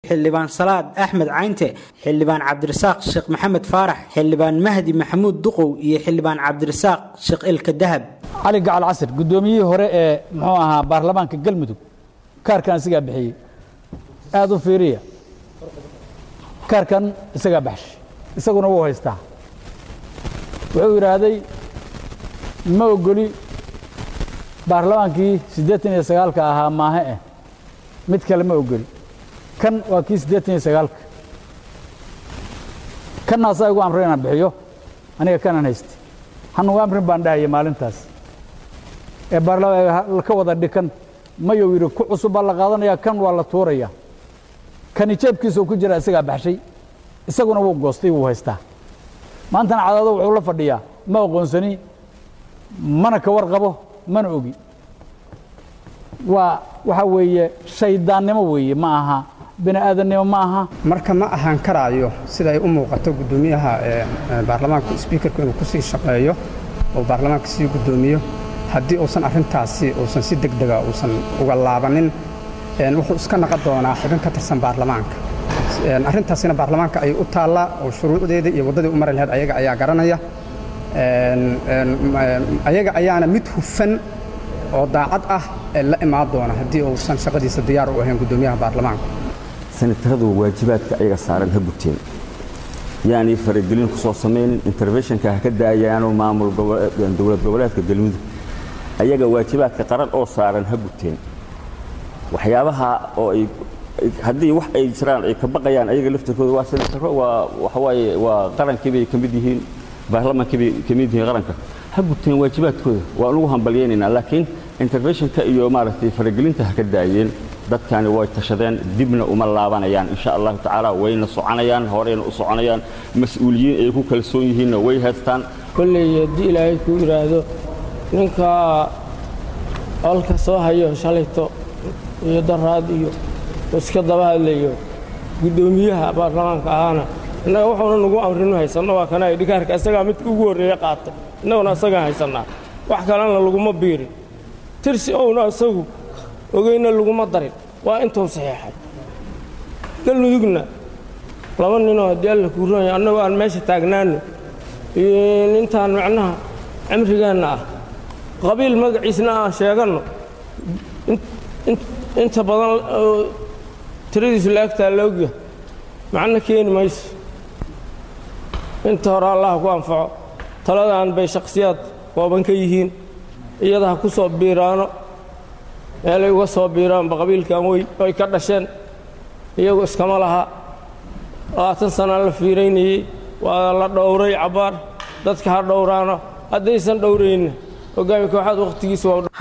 xildhibaan salaad axmed caynte xildhibaan cabdirasaaq sheekh maxamed faarax xildhibaan mahdi maxamuud duqow iyo xildhibaan cabdirasaaq sheekh ilka dahab cali gacal casir guddoomiyihii hore ee muxuu ahaa baarlamaanka galmudug kaarkan isagaa bixiyey aad u fiiriya kaarkan isagaa baxshay isaguna wuu haystaa wuxuu yidhaahday ma ogoli baarlamaankii siddeetan iyo sagaalka ahaa maahe eh mid kale ma ogoli kan waa kii siddeetan iyo sagaalka kanna asaa igu amray inaan bixiyo aniga kanan hayste hanugu amrin baan dhahaya maalintaas ee baarlamaan ka wada dhikan mayou yidhi ku cusub baa la qaadanaya kan waa la tuuraya kani jeebkiisuu ku jira isagaa baxshay isaguna wuu goostay wuu haystaa maantana cadaado wuxuu la fadhiyaa ma aqoonsani mana ka warqabo mana ogi waa waxaa weeye shayddaannimo weeye ma aha bini aadannimo ma aha marka ma ahaan karaayo sida ay u muuqato guddoomiyaha baarlamaanka sbiikarku inuu ku sii shaqeeyo oo baarlamaanka sii guddoomiyo haddii uusan arrintaasi uusan si deg dega uusan uga laabanin wuxuu iska naqon doonaa xubin ka tirsan baarlamaanka arrintaasina baarlamaanka ayay u taallaa oo shuruucdeeda iyo waddadii u mari lahayd ayaga ayaa garanaya ayaga ayaana mid hufan oo daacad ah ee la imaan doona haddii uusan shaqadiisa diyaar u ahayn guddoomiyaha baarlamaanka sanataradu waajibaadka ayaga saaran ha guteen yaanay faragelin ku soo samaynin interventionka ha ka daayaanoo maamul dowlad goboleedka galmudug ayaga waajibaadka qaran oo saaran ha guteen waxyaabaha oo ay haddii wax ay jiraan ay ka baqayaan ayaga laftirkooda waa senataro waa waxawaaye waa qarankii bay ka mid yihiin baarlamaankii bay ka mid yihiin qaranka ha guteen waajibaadkooda waan ugu hambalyaynaynaa laakiin interventionka iyo maaragtay faragelinta ha ka daayeen dadkani way tashadeen dibna uma laabanayaan insha allahu tacaala wayna soconayaan horeyna u soconayaan mas-uuliyiin ay ku kalsoon yihiinna way haystaan kolley haddii ilaahay kuu yidhaahdo ninka olka soo hayo shalayto iyo daraad iyo iska daba hadlayo guddoomiyaha baarlamaanka ahaana innaga wuxuuna nagu amrinu haysanno waa kana dhikaarka isagaa midka ugu horreeye qaatay innaguna isagaan haysannaa wax kalena laguma biirin tirsi owna isagu ogeyna laguma darin waa intuu saxiixay galmudugna laba ninoo haddii alla kuu roonaya annagoo aan meesha taagnaanno intaan macnaha cimrigeenna ah qabiil magaciisna aan sheeganno inta badan tiradiisu laagtaa la ogya macno keeni mayso inta hore allah ku anfaco taladan bay shakhsiyaad kooban ka yihiin iyada ha ku soo biiraano meelay uga soo biiraanba qabiilkan wey ay ka dhasheen iyagu iskama laha labaatan sanaa la fiiraynayey waa la dhowray cabbaar dadka ha dhowraano haddaysan dhowrayna hogaami kooxaad wakhtigiisa waa